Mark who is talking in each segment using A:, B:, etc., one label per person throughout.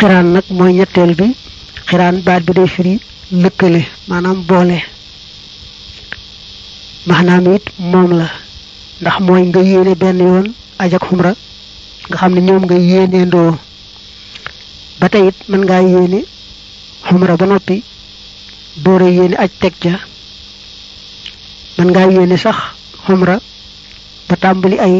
A: xiraan nag mooy ñetteel bi xiraan baat bi day firi lëkkale maanaam boole maanaam it moom la ndax mooy nga yéene benn yoon aj ak xumra nga xam ne ñoom nga yéenee ndoo ba tey it mën ngaa yéene xumra ba noppi doora yéene aj teg ca mën ngaa yéene sax xumra ba tàmbali ay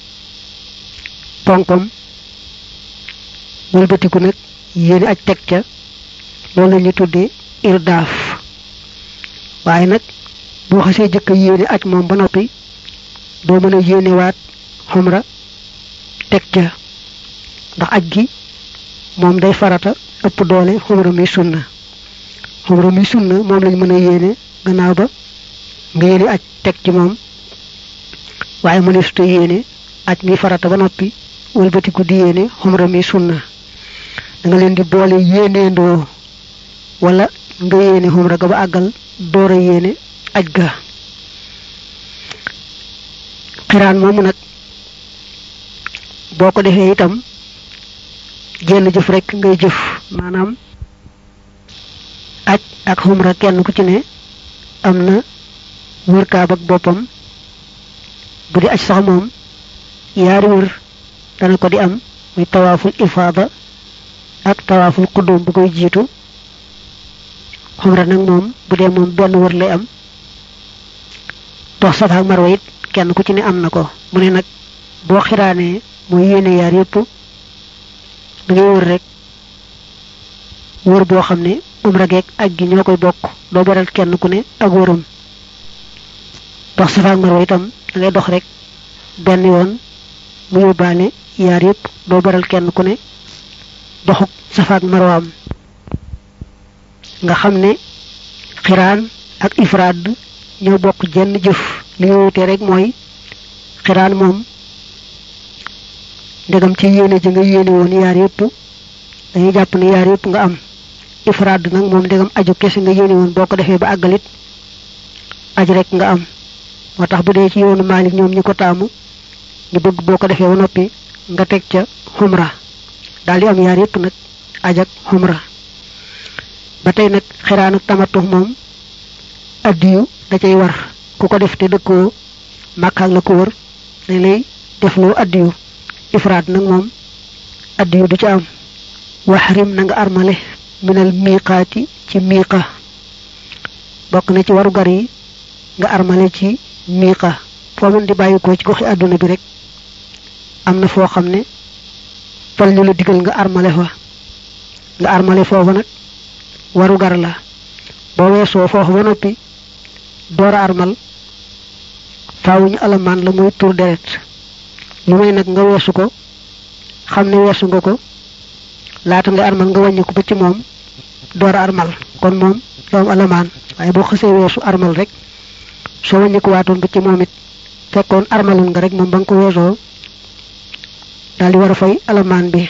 A: ponkam wëlbatiku nag yéene aj teg ca loolu la ñu tuddee irdaaf waaye nag boo xasee jëkk yéene aj moom ba noppi doo mën a yéenewaat xumra teg ca ndax aj gi moom day farata ëpp doole xumra mi sunna xumra mi sunna moom lañ mën a yéene gannaaw ba nga yéene aj teg ci moom waaye mëneesuta yéene aj mi farata ba noppi wëlbatiku di yéene xumra mi sunna da nga leen di boole yéeneendoo wala nga yéene xumra ga ba àggal door a yéene aj ga xiraan moomu nag boo ko defee itam jenn jëf rek ngay jëf maanaam aj ak xumra kenn ku ci ne am na wër kaab ak boppam bu di aj sax moom yaari wër dana ko di am muy tawaaful ifaada ak tawaaful quddum bu koy jiitu xumra nag moom bu dee moom benn wër lay am dox safa ak marwa it kenn ku ci ne am na ko mu ne nag boo xiraanee mooy yéene yaar yépp da ngay wër rek wër boo xam ne umra geeg aj gi ñoo koy bokk doo beral kenn ku ne ak wëram dox safa ak marwa itam da ngay dox rek benn yoon mu yóbbaale yaar yépp doo beral kenn ku ne doxuk safa ak marwaam nga xam ne xiraan ak ifraad ñoo bokk jenn jëf li ñu wutee rek mooy xiraan moom ndegam ci yéene ji nga yéene woon yaar yépp dañuy jàpp ne yaar yépp nga am ifraad nag moom ndegam aju kese nga yéene woon boo ko defee ba àggalit aj rek nga am moo tax bu dee ci yoonu Maalik ñoom ñi ko taamu ñu bëgg boo ko defee ba noppi nga teg ca xumra daal di am yaar yépp nag aj ak xumra ba tey nag xiraan ak tamattu moom addiyu da cay war ku ko def te dëkkoo màkkaak la ko wër dañ lay defloo addiyu ifraad nag moom addiyu du ci am waxrim na nga armale minal miiqaati ci miiqa bokk na ci waru gar yi nga armale ci miiqa foo mën di bàyyi ko ci goxi àdduna bi rek am na foo xam ne fal ñu la digal nga armale fa nga armale foofu nag waru gar la boo weesoo foofu ba noppi door a armal faawuñu alamaan la muy tur deret lu may nag nga weesu ko xam ne weesu nga ko laata nga armal nga wàññi ko ba ci moom door a armal kon moom doom alamaan waaye boo xësee weesu armal rek soo wàññi ko waatoon ba ci moom it fekkoon armaloon nga rek moom ba nga ko weesoo daal di war a fay alamaan bi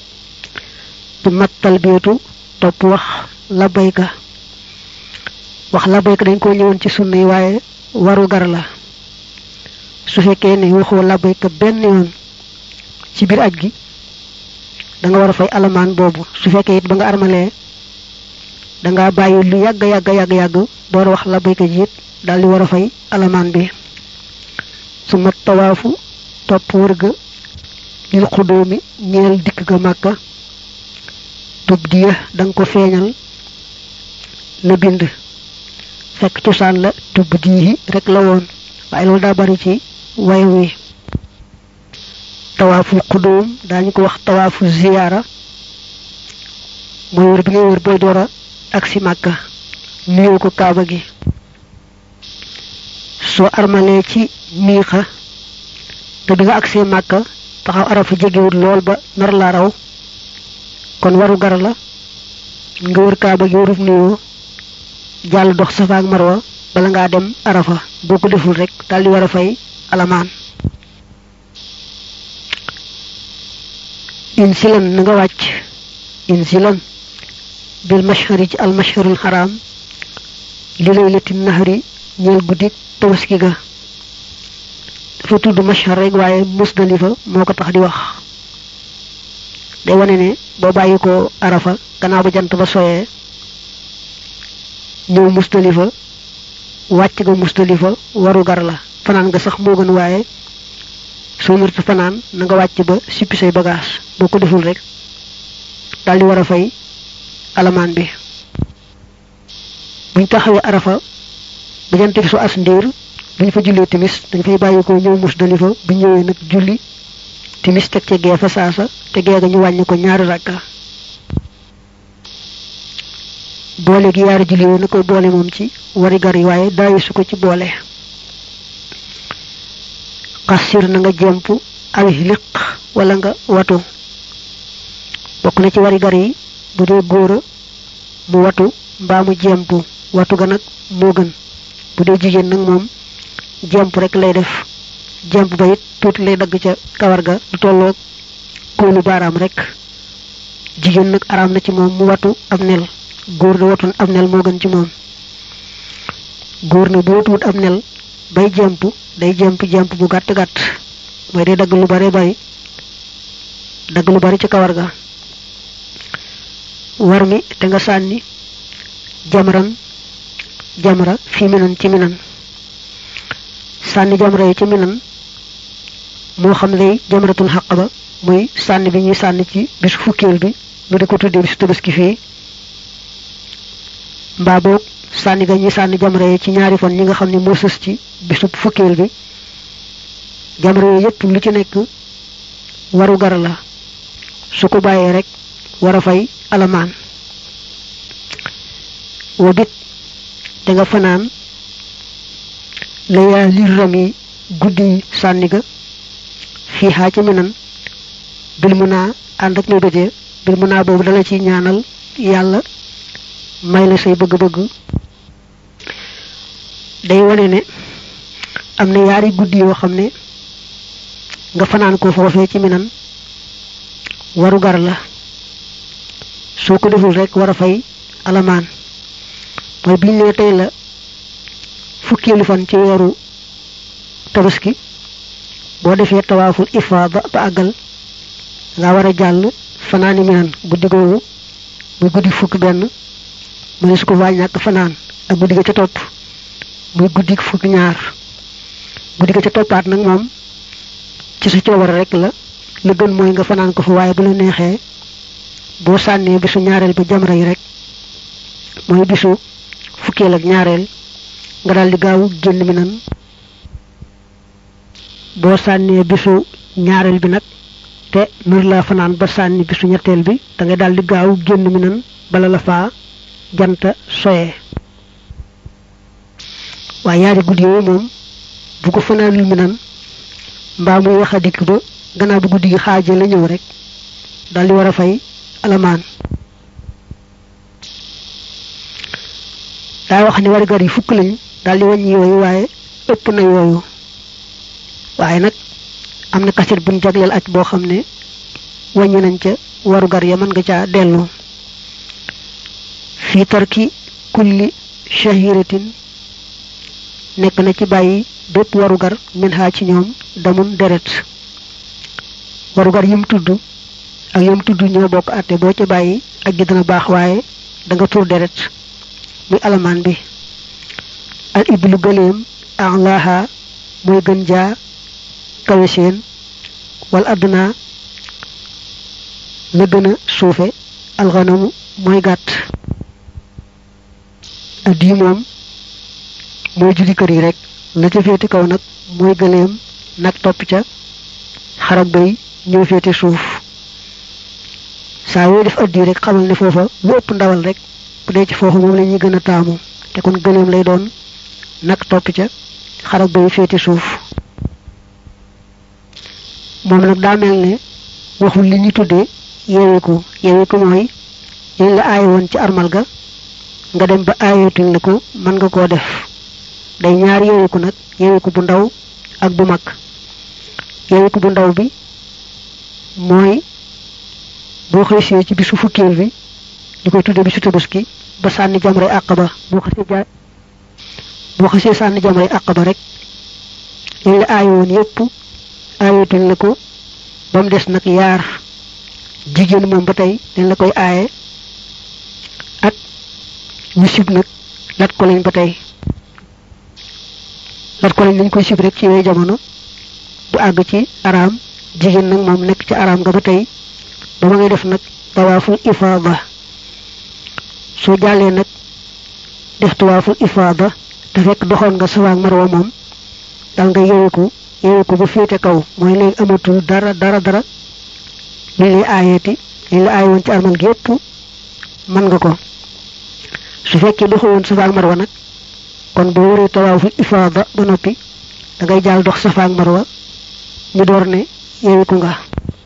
A: du mat talbiyatu topp wax labbayka wax labbayka dañ koo ñëwoon ci sunna yi waaye waru gar la su fekkee ne waxoo labbayka benn yoon ci biir aj gi da nga war a fay alamaan boobu su fekkee it ba nga armalee da nga bàyyi lu yàgg yàgg yàgg yàgg door wax labbayka ji it daal di war a fay alamaan bi su mat tawaafu topp wër ga lil xudóomi ñeel dikk ga màkka tub diya da nga ko feeñal la bind fekk cosaan la tub diyi rek la woon waaye loolu daa bari ci way wi tawaaful xudóom daañu ko wax tawaafu ziyaara mooy wër bi ngay wër booy doora ak si màkka nuyoo ko kaaba gi soo armalee ci miixa te bi nga agsee màkka taxaw arafa jegewut lool ba nar laa raw kon waru gar la nga wër kaaba gi wërub nuyoo jàll dox safa ak marwa bala ngaa dem arafa boo ko deful rek daal di war a fay alamaan insilan na nga wàcc insilan bil mashhari ci al mashharul haram li laylati nahri ñeel guddi tabaski ga dafa tudd mashhar rek waaye musdalifa moo ko tax di wax day wane ne boo bàyyi ko arafa gannaaw ba jant ba soyee ñëw mustalifa wàcc nga mustalifa waru gar la fanaan nga sax moo gën waaye soo mërta fanaan na nga wàcc ba sippi say bagage boo ko deful rek daldi war a fay alamaan bi buñ taxawee arafa ba jant bi su as ndiir buñ fa jullee timis dañ fay bàyyi ko ñëw musdalifa bu ñëwee nag julli timis teg ca gee fa saasa te gee ga ñu wàññi ko ñaari rakka boole gi yaari julli yooyu na koy boole moom ci wari gar yi waaye daayi su ko ci boole xasir na nga jemp awi liq wala nga watu bokk na ci wari gar yi bu dee góora mu watu mbaa mu jemp watu ga nag moo gën bu dee jigéen nag moom jemp rek lay def jemp ba it tuuti lay dagg ca kawar ga lu tolloog kóolu baaraam rek jigéen nag araam na ci moom mu watu ab nel góor da watun ab nel moo gën ci moom góor na bu watuwut ab nel bay jemp day jemp jemp bu gàtt gàtt mooy day dagg lu bare bari dagg lu bari ci kawar ga war mi te nga sànni jamran jamra fi minan ci minan sànni jamra yi ci minan moo xam lay jamratul xaq ba muy sànni bi ñuy sànni ci bisu fukkeel bi nu di ko tuddee bisu tabaski fii mbaa boog sànni ga ñuy sànni jamra yi ci ñaari fan ñi nga xam ne moo sës ci bisu fukkeel bi jamra yi yépp lu ci nekk waru gar la su ko bàyyee rek war a fay alamaan wa bit te nga fanaan layaa lir rami guddi sànni ga fii xaa ci minan bil mu naa ànd ak mébétee bil mu naa boobu dala ci ñaanal yàlla may la say bëgg-bëgg day wane ne am na yaari guddi yoo xam ne nga fanaan ko foofee ci minan waru gar la soo ko deful rek war a fay alamaan mooy biñ ne tey la fukkeelu fan ci weeru tabaski boo defee tawaaful ifaada ba àggal nga war a jàll fanaani minan guddi googu muy guddi fukk benn mu ne su ko waa ñàkk fanaan ak guddi ga ca topp muy guddi fukk ñaar guddi ga ca toppaat nag moom ci sa coobare rek la la gën mooy nga fanaan ko fa waaye bu la neexee boo sànnee bisu ñaareel ba jamra yi rek mooy bisu fukkeel ak ñaareel nga daal di gaaw génn mi nan boo sànnee bisu ñaareel bi nag te nur la fanaan ba sànni bisu ñetteel bi da ngay daal di gaaw génn mi nan bala la faa janta soyee waaye yaari guddi yooyu moom bu ko fanaanul mi nan mbaa muy wax a dikk ba gannaaw bu guddi gi xaaje la ñëw rek daal di war a fay alamaan daa wax ni wargar yi fukk lañ daal di wàññi yooyu waaye ëpp na yooyu waaye nag am na kaset buñ jagleel aj boo xam ne wàññi nañ ca warugar ya mën nga caa dellu fii tarki kulli shahiratin nekk na ci bàyyi bépp warugar min xaa ci ñoom damun deret warugar yim tudd ak yim tudd ñoo bokk àtte boo ca bàyyi ak gi dana baax waaye da nga tur deret muy alamaan bi al iblu gëleem alaha mooy gën jaa kawe seen wal adduna la gën a suufe alxanamu mooy gàtt addi moom mooy judi kër yi rek la ca féete kaw nag mooy gëleem nag topp ca xarab bay ñëw féete suuf saa yooyu def addi rek xamal ne foofa lu ëpp ndawal rek bu dee ci foofu moom la ñuy gën a taamu te kon gëleem lay doon nag topp ca xarab bay féete suuf moom nag daa mel ne waxul li ñu tuddee yeweeku yeweeku mooy liñ la aaye woon ci armal ga nga dem ba aayeetuñ la ko mën nga koo def day ñaar yeweeku nag yeweeku bu ndaw ak bu mag yeweeku bu ndaw bi mooy boo xëysee ci bisu fukkeel bi ñu koy tuddee bisu tabaski ba sànni jamre àq ba boo xësee jaay boo xësee sànni jamre àq ba rek liñ la aaye woon yépp aayetuñ la ko ba mu des nag yaar jigéen moom ba tey dañ la koy aaye ak ñu sib nag lat ko lañ ba tey lat ko lañ dañ koy sib rek ci yooyu jamono bu àgg ci araam jigéen nag moom nekk ci araam nga ba tey ba ma ngay def nag tawaaful ifaada soo jàllee nag def tawaaful ifaada te fekk doxoon nga safa ak marwa moom dal nga yeweku yeweku ba féete kaw mooy léegi amatul dara dara dara li lay aayeeti li la aaye woon ci armal gi yépp mën nga ko su fekkee doxu woon safa ak marwa nag kon boo wëree tawaaful ifaada ba noppi da ngay jàll dox safa ak marwa ñu door ne yeweku nga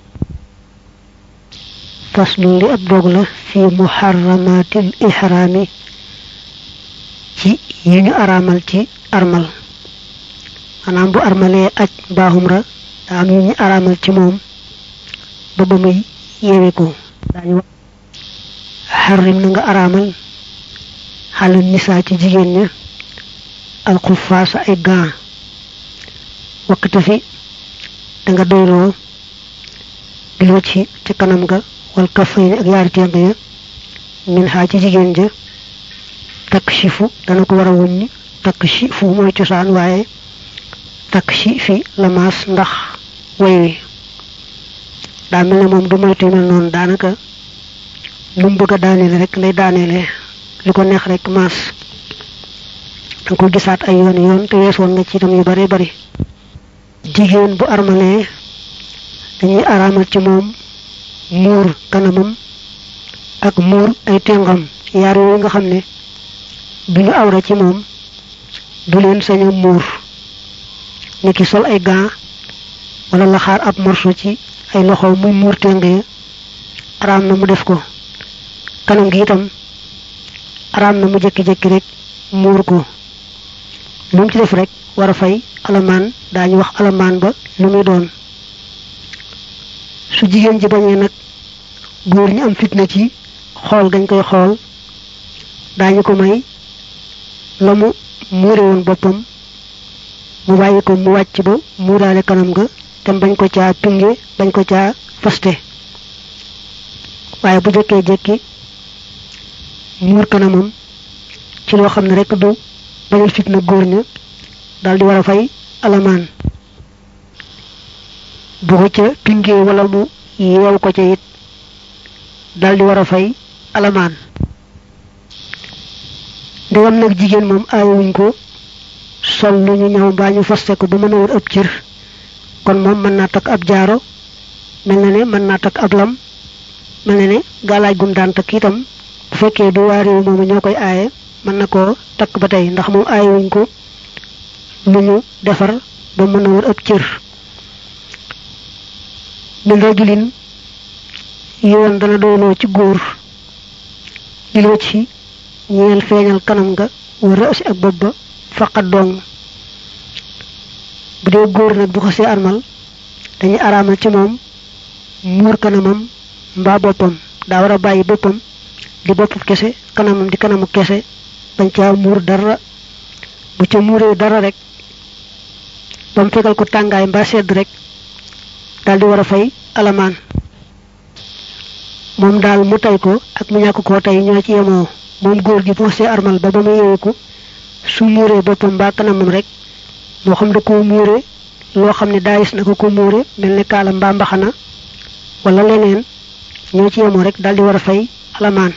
A: faslu li ab dog la fi muharramatil ihraami ci yi ñu araamal ci armal maanaam bu armalee aj mbaaxum ra daa am yu ñu araamal ci moom ba ba muy yeeweku daañu wax xarrim na nga araamal xale nisaa ci jigéen ña alxufaasa ay gaa wakkata fi da nga doyloo biloo ci ca kanam ga wal kafayni ak yaari tenk ya min xaa ci jigéen ja takk shifu dana ko war a wuññi takk shifu mooy cosaan waaye takk shi fi lamaas ndax way wi daa mel ne moom du moytu mel noonu daanaka lu mu bëgg a daaneele rek lay daaneele li ko neex rek maas danga ko gisaat ay yoon yoon te weesoon nga ci itam yu bare bari jigéen bu armalee dañuy araamal ci moom muur kanamam ak muur ay tengam yaar yooyu nga xam ne duñu awra ci moom du leen sañ a muur ni ki sol ay gants wala la xaar ab morso ci ay loxo muy muur teng ya araam na mu def ko kanam gi itam araam na mu jekki-jekki rek muur ko lu mu ci def rek war a fay alamaan daañu wax alamaan ba lu muy doon su jigéen ji bañee nag góor ñi am fitna ci xool gañ koy xool daañu ko may la mu muure woon boppam mu bàyyi ko mu wàcc ba muuraale kanam ga te bañ ko caa pinge bañ ko caa faste waaye bu jëkkee jekki muur kanamam ci loo xam ne rek du bañal fitna góor ña daal di war a fay alamaan bu ko ca pingee wala mu yeew ko ca it daal di war a fay alamaan ndegam nag jigéen moom aayowuñ ko sol lu ñu ñaw mbaa ñu faste ko ba mën a wër ab cër kon moom mën naa takk ab jaaro mel na ne mën naa takk ab lam mel na ne gaalaaj gum daan takk itam bu fekkee du waa réew moomu ñoo koy aaye mën na koo takk ba tey ndax moom aayowuñ ko lu ñu defar ba mën a wër ab cër min rajulin yoon dana doyloo ci góor liloo ci ñeel feeñal kanam nga wara asi ak bopp ba faqat dong bu dee góor nag bu xasee armal dañuy araamal ci moom muur kanamam mbaa boppam daa war a bàyyi boppam di bopp kese kanamam di kanamu kese bañ caa muur dara bu ca muuree dara rek ba mu fegal ko tàngaay mbaa sedd rek daal di war a fay alamaan moom daal mu tay ko ak mu ñàkk koo tey ñoo ci yemoo moom góor gi bu xasee armal ba ba mu yeewiku su muuree boppam mbaa kanamam rek moo xam da koo muure loo xam ne daayis na ko ko muure mel ne kaala mbaa mbaxana wala leneen ñoo ci yemoo rek daal di war a fay alamaan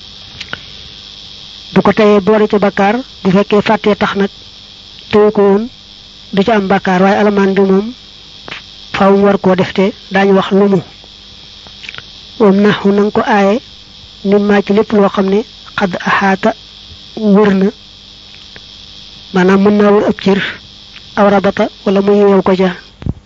A: bu ko teyee boole ca bakkaar bu fekkee fàttee tax nag téye ko woon du ca am bakkaar waaye alamaan bi moom faaw mu war koo defte daañu wax lu mu wam naxu na nga ko aaye ni maa ci lépp loo xam ne xadd axaata wër na maanaam mën naa wër ab cër aw rabata wala mu yeew ko ja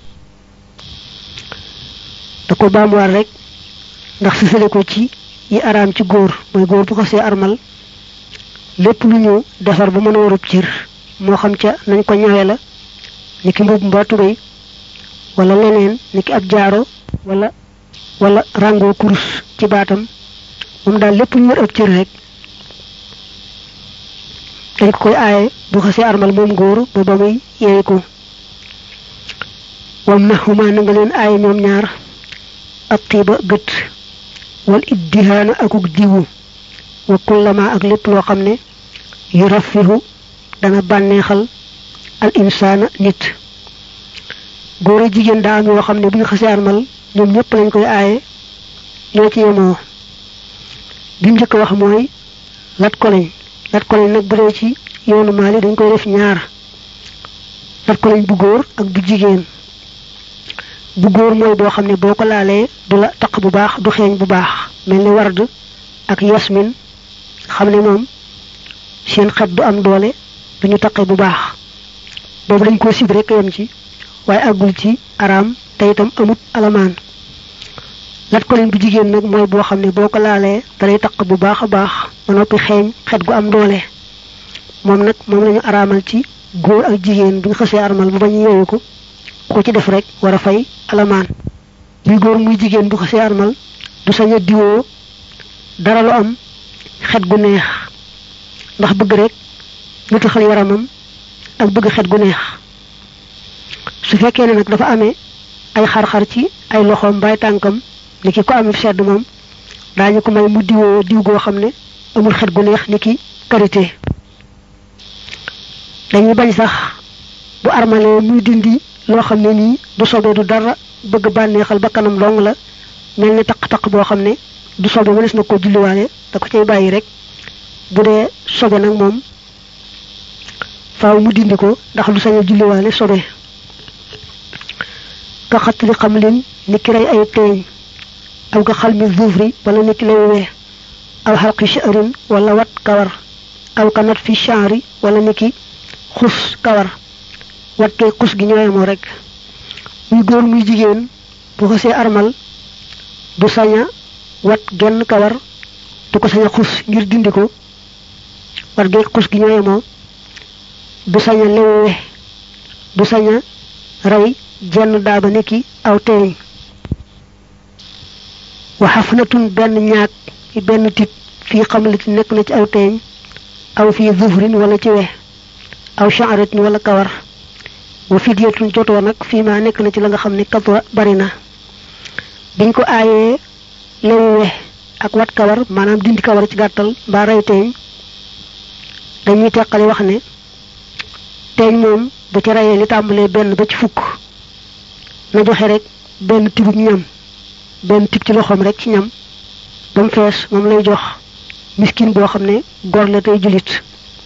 A: da ko baamuwaat rek ndax sësale ko ci yi araam ci góor mooy góor bu ko see armal lépp lu ñu defar ba mën a wërub cër moo xam ca nañ ko ñawe la ni ki mbub mbaa tubéy wala leneen ni ki ab jaaro wala wala rango kurus ci baatam moom daal lépp lu wër ab cër rek dañ ko koy aaye bu xasee armal moom góor ba ba muy yeewi ko wam na xuma na nga leen aaye ñoom ñaar ab tiiba gët wal iddihaana akuk diwu wa kullama ak lépp loo xam ne yu rafihu dana bànneexal al insaana nit góor a jigéen daa am yoo xam ne bu ñu xasee armal ñoom ñëpp lañ koy aaye ñoo ci yemoo bi mu njëkk wax mooy lat ko lañ lat ko lañ nag bu dee ci yoonu maali dañ koy def ñaar lat ko lañ bu góor ak bu jigéen bu góor mooy boo xam ne boo ko laalee du la taq bu baax du xeeñ bu baax mel ni ward ak yasmin xam ne moom seen xet du am doole du ñu taqe bu baax boobu dañ ko sib rek yem ci waaye àggul ci araam te itam amut alamaan lat ko leen bu jigéen nag mooy boo xam ne boo ko laalee dalay taq bu baax a baax ba noppi xeeñ xet gu am doole moom nag moom lañu araamal ci góor ak jigéen bu ñu xësee armal bu bañ yeewu ko ku ci def rek war a fay alamaan muy góor muy jigéen bu xësee armal du sañ a diwoo dara lu am xet gu neex ndax bëgg rek ñu taxal yaramam ak bëgg xet gu neex su fekkee ne nag dafa amee ay xar-xar ci ay loxoom mbaay tànkam ni ki ko amee sedd moom daañu ko may mu diwoo diw goo xam ne amul xet gu neex ni ki karité dañuy bañ sax bu armalee muy dindi loo xam ne nii du sobe du dara bëgg bànneexal ba kanam dong la mel ni taq-taq boo xam ne du sobe mënees na ko julliwaale da ko cay bàyyi rek bu dee sobe nag moom faaw mu dindi ko ndax lu sañ a julliwaale sobe ka xattali xam lin ni ki rey ay teeñ aw ka xal mi zuufri wala ni ki lay wee aw xalqi sha'rin wala wat kawar aw ka nat fi sha'ri wala ni ki xus kawar wat kee xus gi ñooyemoo rek muy góor muy jigéen bu xasee armal du saña wat genn kawar du ko saña xus ngir dindi ko wat gee xus gi ñooyemoo du saña lewe du saña rey jenn daaba niki aw teeñ waxafnatun benn ñaag ci benn tit fii xamliti nekk na ci aw teeñ aw fii zufrin wala ci we aw sha'ratin wala kawar wa fidyatun jotoo nag fii ma nekk na ci la nga xam ne katwa bari na biñ ko aayee lewu we ak wat kawar maanaam dindi kawar ci gàttal mbaa rey teeñ dañuy teqale wax ne teeñ moom bu ci reyee li tàmbalee benn ba ci fukk na joxe rek benn tibub ñam benn tib ci loxoom rek ci ñam ba mu fees moom lay jox miskin boo xam ne gor la tey julit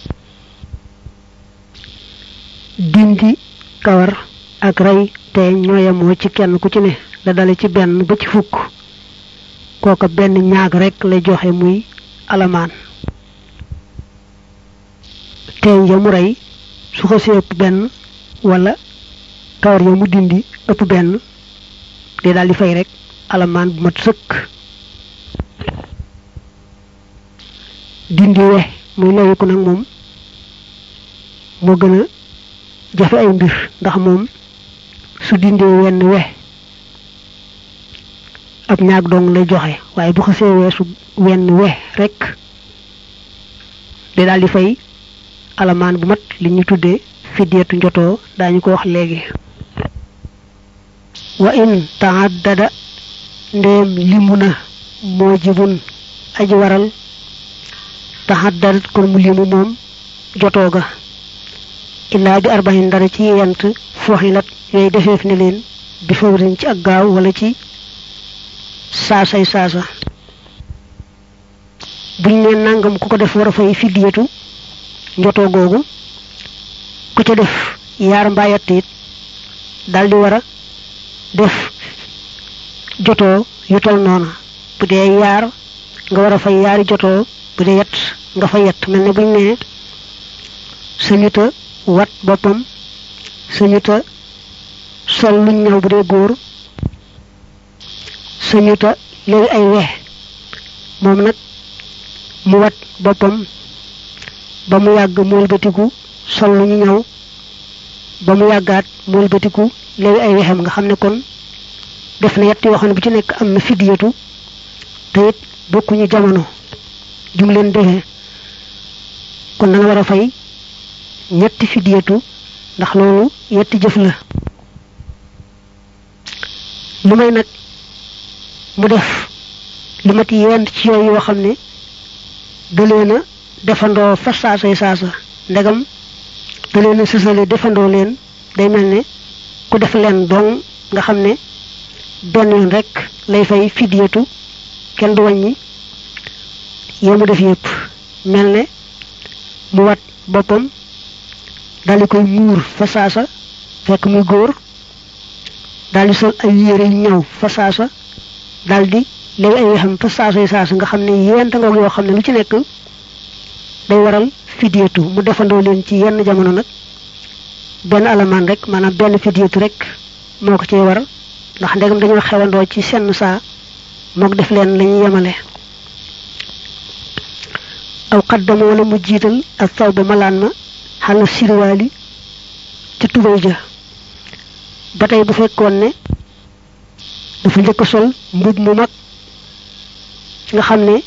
A: dindi kawar ak rey teeñ ñooyamoo ci kenn ku ci ne la dale ci benn ba ci fukk kooka benn ñaag rek lay joxe muy alamaan teeñ ya mu rey su xasee ëpp benn wala kawar ya mu dindi ëpp benn day daal di fay rek alamaan bu mat sëkk dindi we muy lewiku nag moom moo gën a jafe ay mbir ndax moom su dindee wenn we ab ñaag dong lay joxe waaye bu xasee weesu wenn we rek day daal di fay alamaan bu mat li ñu tuddee fidyatu njotoo daañu ko wax léegi wa in taaddada ndéem limu na moo jibun aji waral taxaddadat kon mu limu moom jotoo ga illaa bi arbaxin dara ci yent foxilat yooyu defeef ne leen bi fawrin ci ak gaaw wala ci saasay saasa buñ ne nangam ku ko def war a fay fiddiyatu njotoo googu ku ca def yaar mbaa yett it daldi war a def jotoo yu tol noona bu dee yaar nga war a fay yaari jotoo bu dee yett nga fay yett mel ne buñ ne sañuta wat boppam sañuta sol luñ ñëw bu dee góor sañuta léegi ay we moom nag mu wat boppam ba mu yàgg mu wëlbatiku sol lu ñu ñëw ba mu yàggaat mu wëlbatiku léegi ay wexam nga xam ne kon def na yett yoo xam ne bu ci nekk am na fidyatu te it bokkuñu jamono jum leen defee kon da nga war a fay ñetti fidyatu ndax loolu yetti jëf la lu may nag mu def lu mat yent ci yooyu yoo xam ne da leen a defandoo fa saasay saasa ndegam da leen a sësale defandoo leen day mel ne ku def leen dong nga xam ne benn yoon rek lay fay fidyatu kenn du wàññi yee mu def yépp mel ne mu wat boppam daldi koy muur fa saasa fekk muy góor daldi sol ay yére yu ñëw fa saasa daldi léegi ay wexam fa saasay saasa nga xam ne yenta ngoog yoo xam ne lu ci nekk day waral fidyatu mu defandoo leen ci yenn jamono nag benn alamaan rek maanaam benn fidyatu rek moo ko cee war ndax ndegam dañoo xewandoo ci senn saa mook def leen lañuy yemale aw xaddama wala mu jiital ak saw ba malaan ma xala sirwaali ca tubay ja ba tey bu fekkoon ne dafa njëkk sol mbub mu mag nga xam ne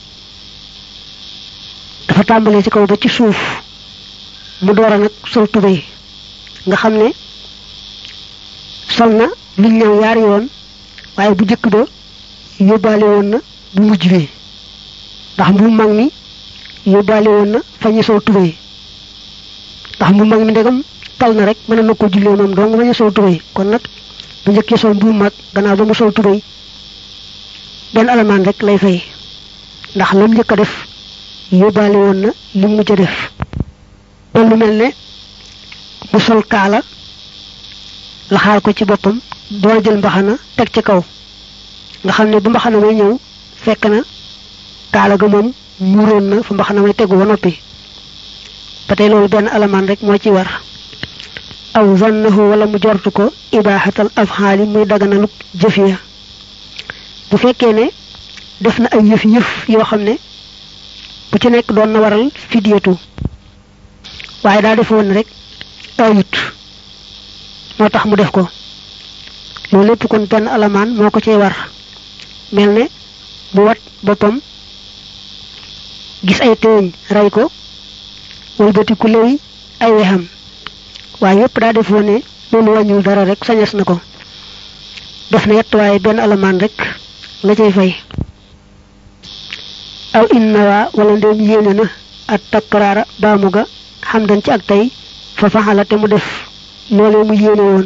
A: dafa tàmbalee ci kaw ba ci suuf mu door a nag sol tubay nga xam ne sol na luñ ñëw yaari yoon waaye bu jëkk ba yóbbaale woon na bu mujj bi ndax mu mag mi yóbbaale woon na fa ñu sol tubay ndax mu mag mi ndegam tal na rek mën na ko jullee moom dong bañ a sol tubay kon nag bu njëkkee sol bu mag gannaaw ba mu sol tubay benn alamaan rek lay fay ndax lam njëkk a def yóbbaale woon na li mujj a def loolu lu mel ne mu sol kaala laxaal ko ci boppam door jël mbaxana teg ci kaw nga xam ne bu mbaxana may ñëw fekk na kaala ga moom muuroon na fa mbaxana may tegu ba noppi ba tey loolu benn alamaan rek moo ci war aw zannahu wala mu jortu ko ibaaxatal afxaali muy daganaluk jëf ya bu fekkee ne def na ay yëf yëf yoo xam ne bu ci nekk doon na waral fidyatu waaye daa defoon rek ayut moo tax mu def ko loolu lépp kon benn alamaan moo ko cay war mel ne mu wat boppam gis ay teeñ rey ko wëlbati ku léy ay wexam waaye yépp daa defoon ne loolu wàññul dara rek sañes na ko def na yett waaye benn alamaan rek la cay fay aw innawa wala ndéem yéene na at takkaraara baamu ga xam dan ci ak tey fa faxala te mu def loolee mu yéene woon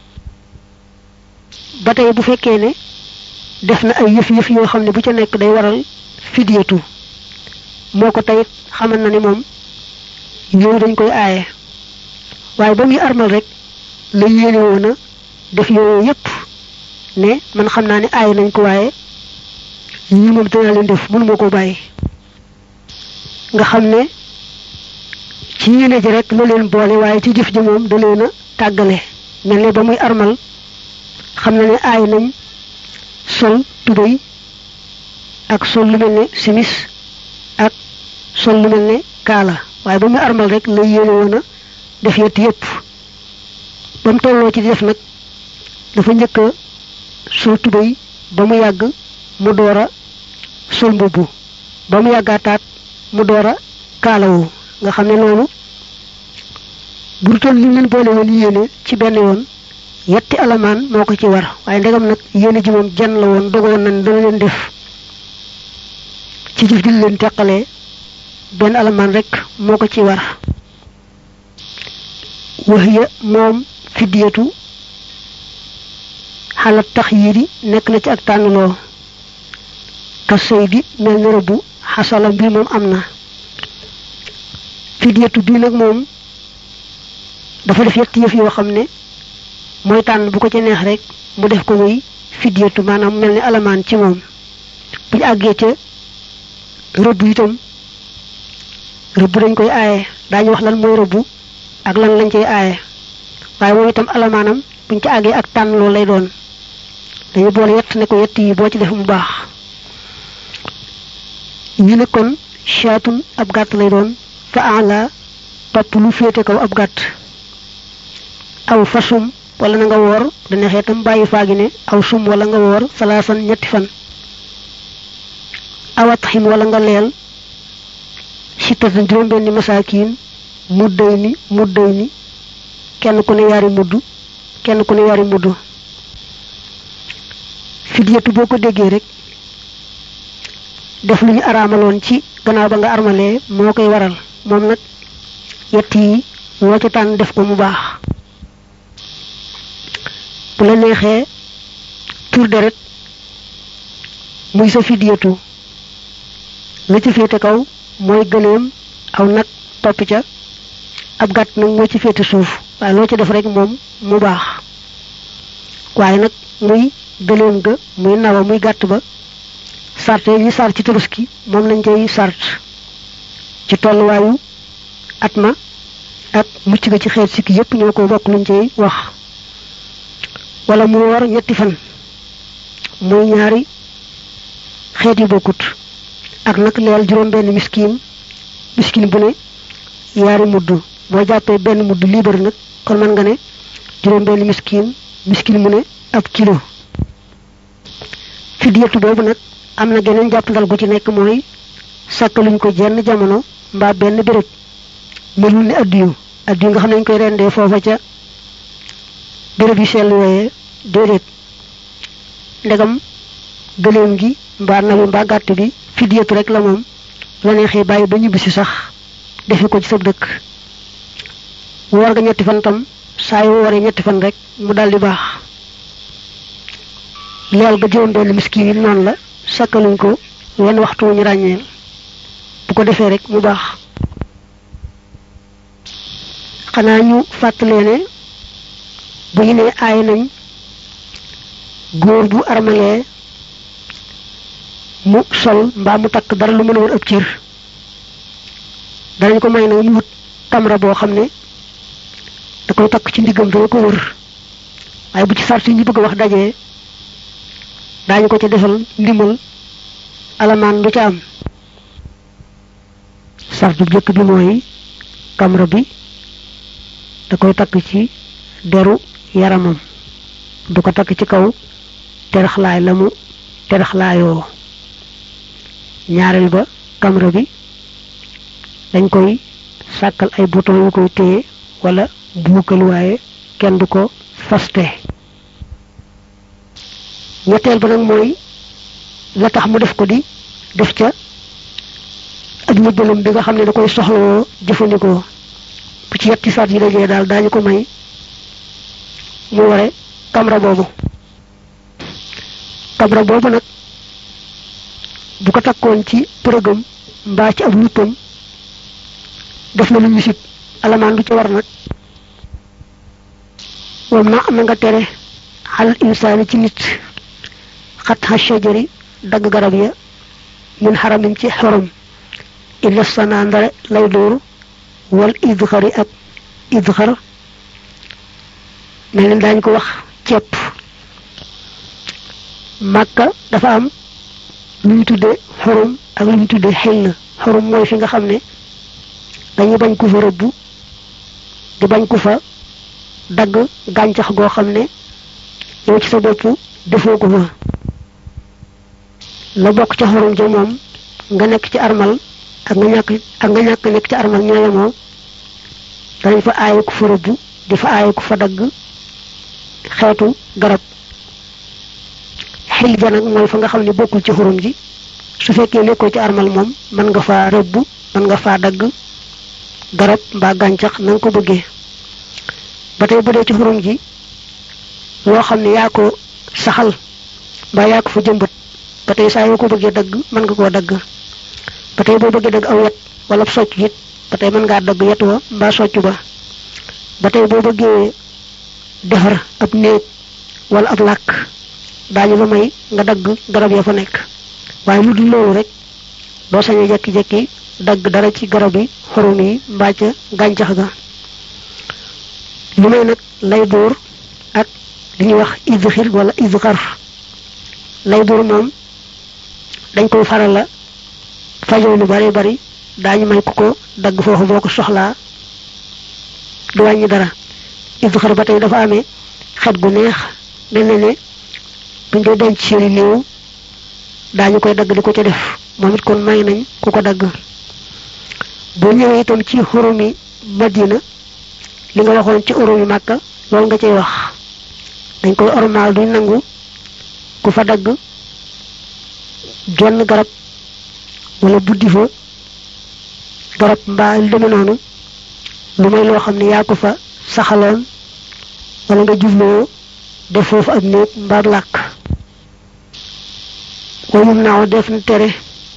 A: ba tey bu fekkee ne def na ay yëf yëf yoo xam ne bu ca nekk day waral fidyatu moo ko tayit xamal na ni moom yooyu dañ koy aaye waaye ba muy armal rek la yéene woon a def yooyu yépp ne man xam naa ne aaye nañ ko waaye ñii moom dinaa leen def mënuma ko bàyyi nga xam ne ci yéene ji rek la leen boole waaye ci jëf ji moom da leen a tàggale mel ne ba muy armal xam na ne aay nañ sol tubéy ak sol lu mel ne simis ak sol lu mel ne kaala waaye ba muy armal rek la yéene woon a def yett yépp ba mu tolloo ci di def nag dafa njëkk a sol tubéy ba mu yàgg mu door a sol mbubb ba mu yàggaataat mu door a kaalawu nga xam ne loolu bu toll li leen boole woon yéene ci benn yoon yetti alamaan moo ko ci war waaye ndegam nag yéene ji moom jan la woon dogoon nañ dana leen def ci jëf ji leen teqalee benn alamaan rek moo ko ci war waxiya moom fiddiyatu xalaat tax yii di nekk na ci ak tànnloo ka sëy di mel ni rëbbu xasala mbir moom am na fidyatu bii nag moom dafa def yetti yëf yoo xam ne mooy tànn bu ko ci neex rek mu def ko muy fidyatu maanaam mel ni alamaan ci moom bu ñu àggee ca rëbb itam rëbb dañ koy aaye daañu wax lan mooy rëbb ak lan lañ cay aaye waaye moom itam alamaanam buñ ci àggee ak tànn loolu lay doon dañu boole yett ne ko yett yi boo ci def mu baax ñu ne kon chaatun ab gàtt lay doon fa ala topp lu féete kaw ab gàtt aw fasum wala na nga woor da neexee tam bàyyi faagi ne aw sum wala nga woor salaasan ñetti fan awat xim wala nga leel sittatan juróom-benni masaakiin mudday ni mudday ni kenn ku ne yaari mudd kenn ku ne yaari mudd fidyatu boo ko déggee rek def lu ñu araamaloon ci gannaaw ba nga armalee moo koy waral moom nag yett yi loo ca tànn def ko mu baax bu la neexee tur deret muy sa fidiyatu la ci féete kaw mooy gëleem aw nag topp ca ab gàtt nag moo ci féete suuf waaye loo ci def rek moom mu baax waaye nag muy gëleem ga muy nawa muy gàtt ba sart yi ñu sart ci tabaski moom lañ cay sart ci tolluwaayu at ma ak mucc ga ci xeet sikki yépp ñoo ko bokk luñ cay wax wala mu war ñetti fan muy ñaari xeet yu bokkut ak nag leel juróom benn miskin miskin bu ne yaari mudd boo jàppee benn mudd liibar nag kon mën nga ne juróom benn miskin miskin mu ne ab kilo fidiyatu boobu nag am na geneen jàppandal gu ci nekk mooy sàkkaluñ ko jenn jamono mbaa benn béréb melul ni addiyu addiyu nga xam ne ñu koy rendee foofa ca béréb yu sell yooyee déedéet ndegam gëléem gi mbaa nawi mbaa gàtt bi fidiyatu rek la moom la neexee bàyyi ba ñibbisi sax defe ko ci sab dëkk woor nga ñetti fan tam saa yu wooree ñetti fan rek mu daldi baax leel ga juróom benn miskin yi noonu la sakkaluñ ko wenn waxtu ñu ràññeel bu ko defee rek mu baax xanaa ñu fàttalee ne bu ñu nee aay nañ góor bu armalee mu sol mbaa mu takk dara lu mën a wër ëpp cër danañ ko may nag mu wut tamra boo xam ne da koy takk ci ndiggam dana ko wër waaye bu ci sart yi ñu bëgg a wax dajee daañu ko ca defal ndimbal alamaan du ca am sart bu jëkk bi mooy kamra bi da koy takk ci deru yaramam du ko takk ci kaw teraxlaay la mu teraxlaayoo ñaareel ba kamra bi dañ koy sàkkal ay bouton yu koy téye wala buukal waaye kenn du ko faste ñetteel ba nag mooy la tax mu def ko di def ca ak njëbbalam bi nga xam ne da koy soxlawoo jëfandikoo bu ci yetti saat yi dajee daal daañu ko may mu ware kamra boobu kamra boobu nag bu ko takkoon ci përëgam mbaa ci ab luppam def na lu ñu sib alamaan du ci war nag wam na am na nga tere xal insaani ci nit xat xa shajari dagg garab ya min xaramin ci xorom illa sana ndare lay dóor wal idxari ak idxar mel ni daañ ko wax ceeb màkka dafa am lu ñu tudde xorom ak lu ñu tudde xel xorom mooy fi nga xam ne dañuy bañ ku fa rëbb di bañ ku fa dagg gàncax goo xam ne yow ci sa bopp defoo ko fa la bokk ca xorom ja moom nga nekk ci armal ak nga ñàkk ak nga ñàkk nekk ci armal ñoo yemoo danañ fa aaye ku fa rëbb di fa aaye ku fa dagg xeetu garab xil ja nag mooy fa nga xam ne bokkul ci xorom ji su fekkee nekkoo ci armal moom mën nga faa rëbb mën nga faa dagg garab mbaa gàncax na nga ko bëggee ba tey bu dee ci xorom ji loo xam ne yaa ko saxal mbaa yaa ko fa jëmbat ba tey saa yoo ko bëggee dagg mën nga koo dagg ba tey boo bëggee dagg aw yet wala socc it ba tey mën ngaa dagg yet wa mbaa socc ba ba tey boo bëggee defar ab néeg wala ab làkk daañu la may nga dagg garab ya fa nekk waaye lu dul loolu rek doo sañ a jekki-jekki dagg dara ci garab yi xorom yi mbaa ca gàncax ga li may nag lay dóor ak li ñuy wax idxir wala idxar lay dóor moom dañ koy faral la fajoo lu bari bari daañu may ku ko dagg foofu boo ko soxlaa du wàññi dara idxar ba tey dafa amee xet gu neex mel ne ne buñ dee denc seeni néew daañu koy dagg di ko ca def moom it kon may nañ ku ko dagg boo ñëwee itam ci xurumi madina li nga waxoon ci xurumi màkka loolu nga cay wax dañ koy ormaal duñ nangu ku fa dagg genn garab wala buddi fa dorop mbaa lu deme noonu lu may loo xam ne yaa ko fa saxaloon wala nga jubloo def foofu ak néeg mbaa làkk wayum naaw def na tere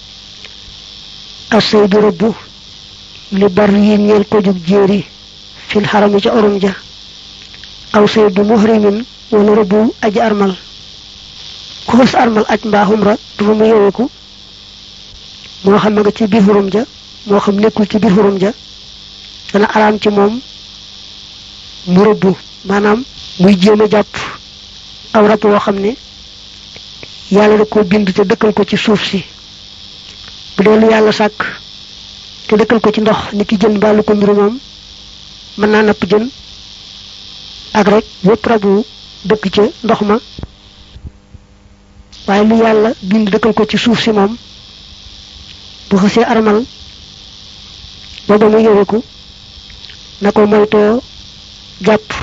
A: asay du rëbb li bar yi ñeel ko jug jéeri fil xarami ca orum ja aw say du muhrimin wala rëbbu aji armal ku fas armal aj mbaa xumra du fa mu yeweku moo xam nga ci biir xurum ja moo xam nekkul ci biir xurum ja dana araam ci moom mu rëbbu maanaam muy jéem a jàpp aw rab woo xam ne yàlla da ko bind te dëkkal ko ci suuf si bu dee lu yàlla sàkk te dëkkal ko ci ndox ni ki jën mbaalu ko mbiru moom mën naa napp jën ak rek wépp rabu dëkk ca ndox ma waaye lu yàlla bind dëkkal ko ci suuf si moom bu xasee armal booba mu yëweku na ko moytoo jàpp